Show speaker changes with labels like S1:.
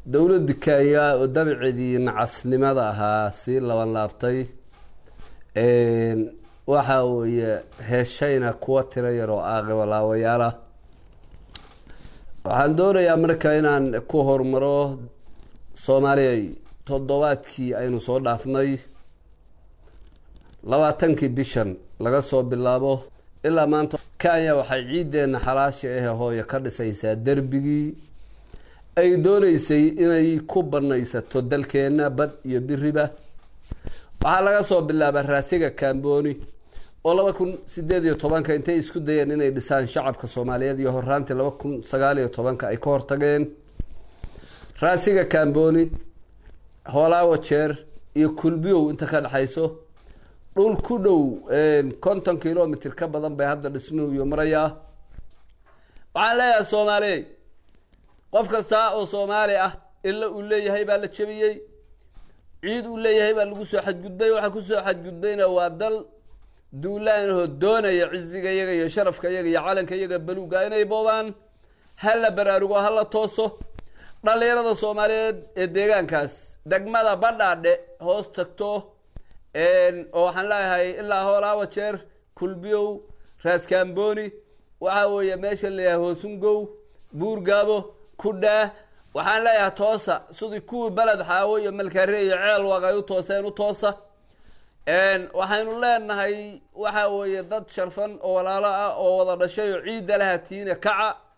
S1: dowladda kenya oo dabiceedii nacasnimada ahaa sii laban laabtay waxa weeye heeshayna kuwa tiro yar oo aaqibalaawayaala waxaan doonayaa marka inaan ku horumaro soomaaliya toddobaadkii aynu soo dhaafnay labaatankii bishan laga soo bilaabo ilaa maanta kenya waxay ciiddeenna xalaasha ahe hooyo ka dhisaysaa derbigii ay dooneysay inay ku banaysato dalkeenna bad iyo biriba waxaa laga soo bilaaba raasiga kamboni oo laba kun sideed iyo tobanka intay isku dayeen inay dhisaan shacabka soomaaliyeed iyo horaantii laba kun sagaal iyo tobanka ay ka hortageen raasiga kamboni hoolaawo jeer iyo kulbiyow inta ka dhexayso dhul ku dhow konton kilomitr ka badan bay hadda dhismuhu iyo marayaa waxaan leeyahay soomaaliye qof kasta oo soomaali ah illa uu leeyahay baa la jebiyey ciid uu leeyahay baa lagu soo xadgudbay waxaa kusoo xadgudbayna waa dal duulaanahoo doonaya ciziga yaga iyo sharafka yaga iyo calanka yaga baluuga inay boobaan ha la baraarugo ha la tooso dhallinyarada soomaaliyeed ee deegaankaas degmada badhaadhe hoos tagto oo waxaan leeyahay ilaa hoolaawa jeer kulbiyow raaskamboni waxaa weeye meesha leeyahay hoosungow buurgaabo kudhaa waxaan leeyahay toosa sidii kuwii beled xaawo iyo malkare iyo ceel waaq ay u tooseen u toosa waxaynu leenahay waxa weeye dad sharfan oo walaalo ah oo wada dhashay oo ciidda laha tiine kaca